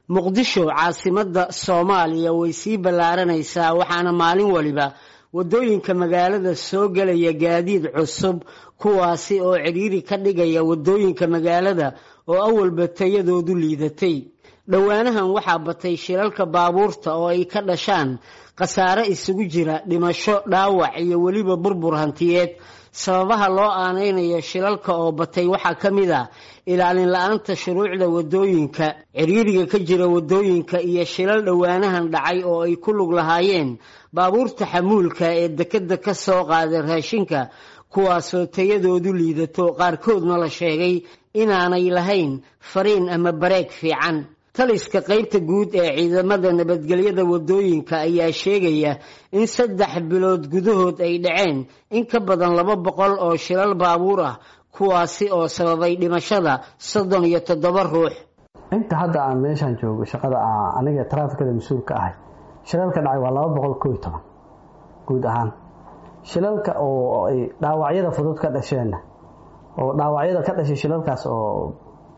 muqdisho caasimadda soomaaliya way sii ballaaranaysaa waxaana maalin waliba waddooyinka magaalada soo gelaya gaadiid cusub kuwaasi oo cidhiiri ka dhigaya waddooyinka magaalada oo awalba tayadoodu liidatay dhowaanahan waxaa batay shilalka baabuurta oo ay ka dhashaan khasaare isugu jira dhimasho dhaawac iyo weliba burbur hantiyeed sababaha loo aanaynayo shilalka oo batay waxaa ka mid ah ilaalin la-aanta shuruucda waddooyinka cidhiiriga ka jira waddooyinka iyo shilal dhowaanahan dhacay oo ay ku lug lahaayeen baabuurta xamuulka ee dekeda ka soo qaaday raashinka kuwaasoo tayadoodu liidato qaarkoodna la sheegay inaanay lahayn fariin ama bareeg fiican taliska qaybta guud ee ciidamada nabadgelyada waddooyinka ayaa sheegaya in saddex bilood gudahood ay dhaceen in ka badan laba boqol oo shilal baabuur ah kuwaasi oo sababay dhimashada soddon iyo toddoba ruux inta hadda aan meeshaan joogo shaqada aniga taraafikada mas-uulka ahay shilalka dhacay waa laba boqol koo iyo toban guud ahaan shilalka oo ay dhaawacyada fudud ka dhasheenna oo dhaawacyada ka dhashay shilalkaas oo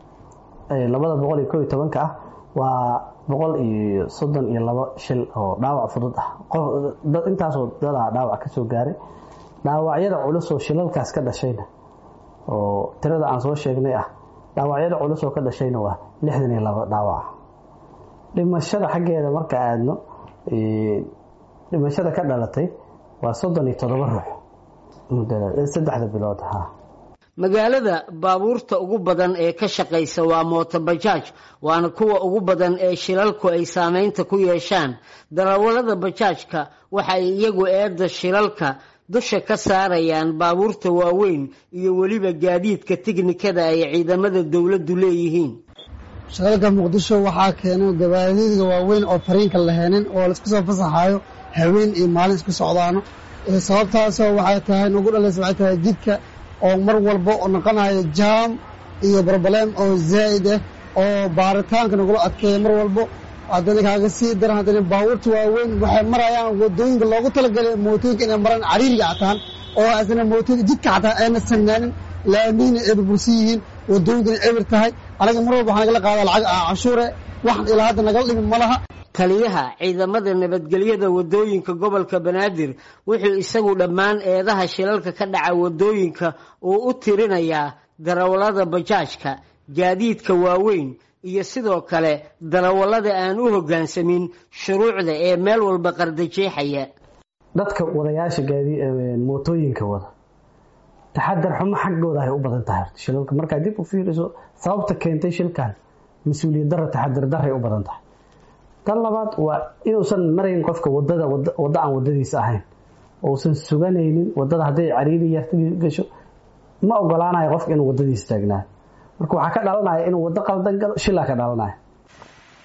labada boqol iyo koo iyo tobanka ah waa boqol iyo soddon iyo labo shil oo dhaawac fudud ah intaasoo dadaa dhaawac ka soo gaaray dhaawacyada culus oo shilalkaas ka dhashayna oo tirada aan soo sheegnay ah dhaawacyada culus oo ka dhashayna waa lixdan iyo labo dhaawac dhimashada xaggeeda marka aadno dhimashada ka dhalatay waa soddon iyo toddoba ruux saddexda bilood ha magaalada baabuurta ugu badan ee ka shaqaysa waa mootobajaaj waana kuwa ugu badan ee shilalku ay saameynta ku yeeshaan darawallada bajaajka waxa ay iyagu eedda shilalka dusha ka saarayaan baabuurta waaweyn iyo weliba gaadiidka tiknikada ay ciidamada dowladdu leeyihiin shilalka muqdisho waxaa keena gabaadiidka waaweyn oo fariinka laheenin oo laisku soo fasaxaayo haween iyo maalin isku socdaano sababtaasoo waxay tahay nagu dhalaysa waxay tahay jidka oo mar walba oo noqonayo jaam iyo broblem oo zaa'id ah oo baaritaanka nagula adkeeya mar walbo haddana kaaga sii daran haddana baabuurta waaweyn waxay marayaan wadooyinka loogu talagalay mootooyinka inay maraan cariiriga cataan oo asna mootooyinka jidka cataan ayna samnaanin laamiina ay burbursan yihiin wadooyinkana cibir tahay anaga mar walba waxaa nagala qaadaa lacag canshuure waxan ilaa hadda nagala dhimin ma laha taliyaha ciidamada nabadgelyada waddooyinka gobolka banaadir wuxuu isagu dhammaan eedaha shilalka ka dhaca waddooyinka uu u tirinayaa darawallada bajaajka gaadiidka waaweyn iyo sidoo kale darawallada aan u hoggaansamin shuruucda ee meel walba qardajeexaya dadka wadayaasha mootooyinka wada taxadar xumo xaggooda ay u badan tahay shilalka markaa dib u fiiriso sababta keentay shilkan mas-uuliyad dara taxadar daray u badan tahay tan labaad waa inuusan marayn qofka wadada waddo aan wadadiisa ahayn ousan suganaynin wadada hadday cariiri yarta gasho ma ogolaanayo qofka inuu wadadiisa taagnaayo marka waxaa ka dhalanaya inuu waddo qaldan galo shilaa ka dhalanaya